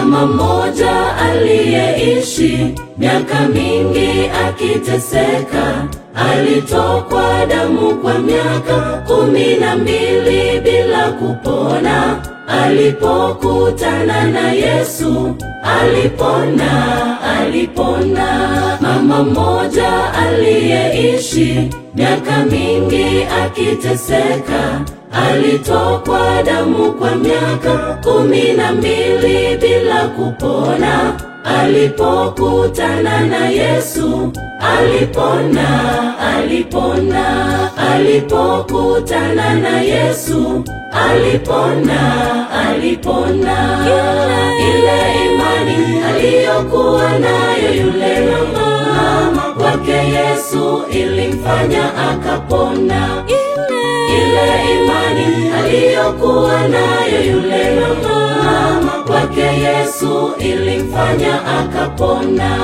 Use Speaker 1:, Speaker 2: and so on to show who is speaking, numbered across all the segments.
Speaker 1: Mama mmoja aliyeishi miaka mingi akiteseka, alitokwa damu kwa miaka kumi na mbili bila kupona. Alipokutana na Yesu alipona, alipona. Mama mmoja aliyeishi miaka mingi akiteseka, alitokwa damu kwa miaka kumi na mbili bila kupona. Alipokutana na Yesu alipona, alipona. Alipokutana na Yesu alipona, alipona. Ile imani aliyokuwa nayo yule mama kwake Yesu ilimfanya akapona. Ile imani aliyokuwa nayo yule mama kwake Yesu ilimfanya akapona.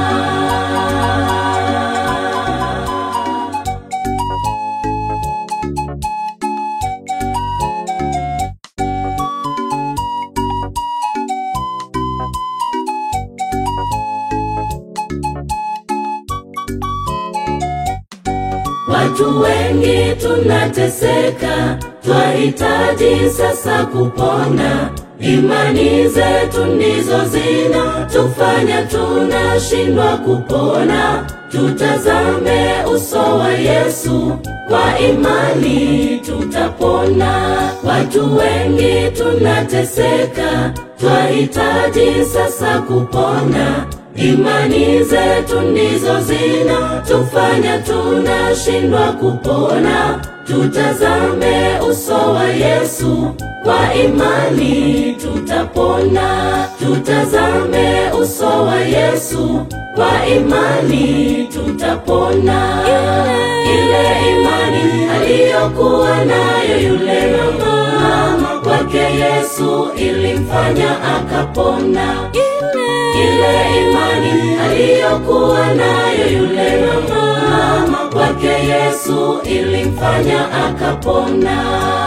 Speaker 1: Watu wengi tunateseka, twahitaji sasa kupona. Imani zetu ndizo zina tufanya tunashindwa kupona. Tutazame uso wa Yesu, kwa imani tutapona. Watu wengi tunateseka, twahitaji sasa kupona. Imani zetu ndizo zina tufanya tunashindwa kupona. Tutazame uso wa Yesu, kwa imani tutapona. Tutazame uso wa Yesu, kwa imani tutapona. Ile imani aliyokuwa nayo yule mama kwake Yesu ilimfanya akapona. Ile imani aliyokuwa nayo yule mama kwake Yesu ilimfanya akapona.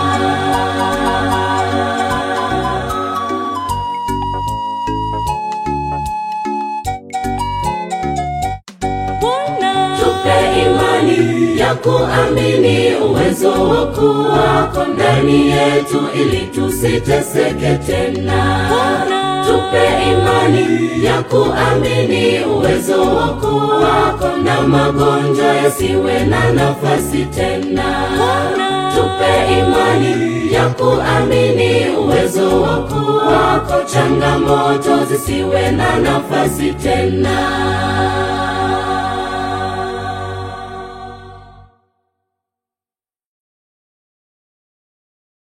Speaker 1: Tupe imani ya kuamini uwezo wako wako ndani yetu, ili tusiteseke tena. Tupe imani ya kuamini uwezo wako wako, na magonjwa yasiwe na nafasi tena. Tupe imani ya kuamini uwezo wako wako, changamoto zisiwe na nafasi tena.